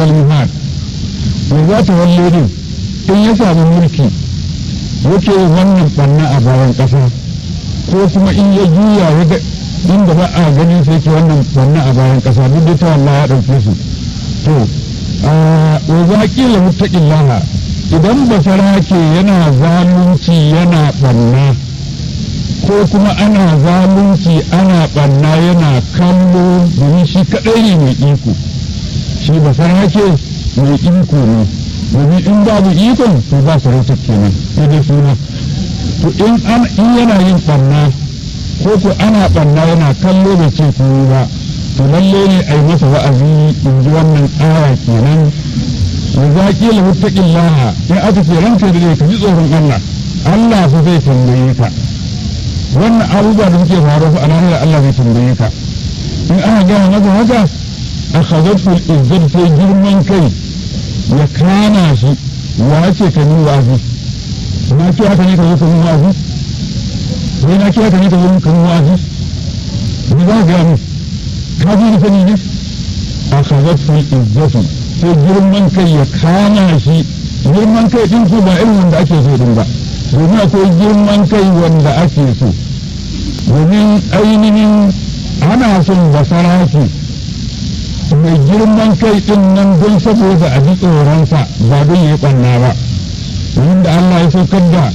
al-mihad mai za ta walle din in ya samu mulki yake wannan banna a bayan ƙasa ko kuma in ya juya waga inda ba a ganin sai ke wannan banna a bayan ƙasa duk da ta wallahi ya ɗauke su to wa za ƙila muttaqillaha idan basara ke yana zalunci yana banna ko kuma ana zalunci ana banna yana kallo domin shi kaɗai ne mai iko shi basara ke mai iko ne domin in babu ikon to ba sarautar kenan sai dai suna to in yana yin banna ko ko ana banna yana kallo da ce kuma ba to lalle ne a yi masa wa'azi in ji wannan aya kenan wa zaƙi la muttaqin laha in aka ce ranka da ka ji tsoron Allah Allah fa zai tambaye ka wannan abubuwa da suke faruwa fa a lahira Allah zai tambaye ka in aka gaya masa haka akhadatu al-izzat sai girman kai ya kana shi wa ce ka yi wa'azi na kira ka ne ka zo ka yi wa'azi ne na kira ka ne ka zo ka yi wa'azi ni za ka gaya mu ka ji ni sani ne akhadatu al-izzatu sai girman kai ya kana shi girman kai din ko ba irin wanda ake so din ba domin akwai girman kai wanda ake so domin ainihin ana son basaraki mai girman kai din nan don saboda a ji tsoronsa ba don ya ɓanna ba domin da Allah ya saukar da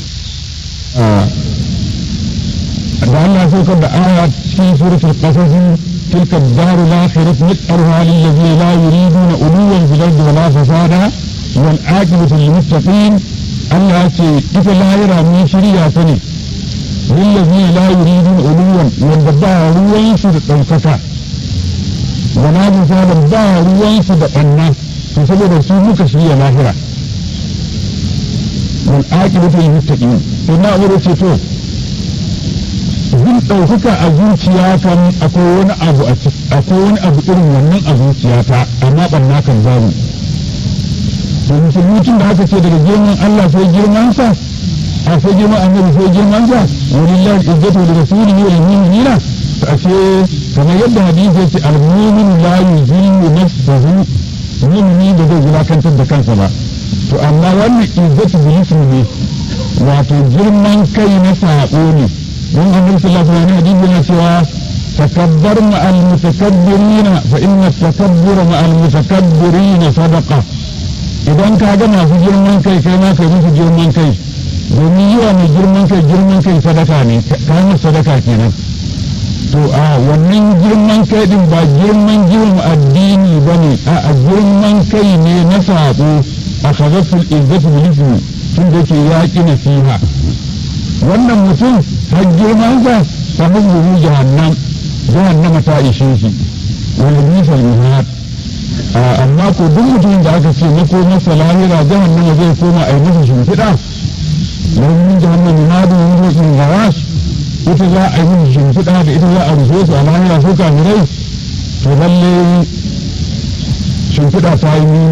da Allah ya saukar da aya cikin suratul qasas تلك الدار الآخرة نجعلها للذين لا يريدون علوا في الأرض ولا فسادا والعاقبة للمتقين الله يأتي إذا لا يرى من شريعة سنة للذين لا يريدون علوا والبداع روان في الطوكة ولا فسادا باع روان في الطنة فسبب رسولك شريعة لاهرة والعاقبة للمتقين إنا أمر تو zan ɗaukaka a zuciya kan akwai wani abu akwai wani abu irin wannan a zuciyata amma ɓanna kan zamu to musulmi tun da aka ce daga girman Allah sai girman sa a sai girman annabi sai girman sa walillahi izzatu li rasulihi wal mu'minina to ashe kamar yadda hadisi yake al-mu'minu la yuzillu nafsahu mu'mini da zai wulakantar da kansa ba to amma wannan izzatu bil ne wato girman kai na sabo ne don annabi sallallahu alaihi wasallam hadisi yana cewa takabbar ma al mutakabbirina fa inna takabbura ma al mutakabbirina sadaqa idan ka ga masu girman kai kai ma kai musu girman kai domin yiwa mai girman kai girman kai sadaka ne ka yi sadaka kenan to a wannan girman kai din ba girman girma addini ba ne a girman kai ne na sabo a kazafin izzatu bilismi tun da ke yaƙi nasiha wannan mutum har girmansa ta hanyar jahannam jahannama ta ishe shi wani nisar mihar amma ko duk mutumin da aka ce na ko masa lahira jahannama zai koma a yi masa shimfiɗa domin jahannama mihadu wani mutum gawash ita za a yi masa shimfiɗa da ita za a rufe su a lahira su kafirai to lallai shimfiɗa ta yi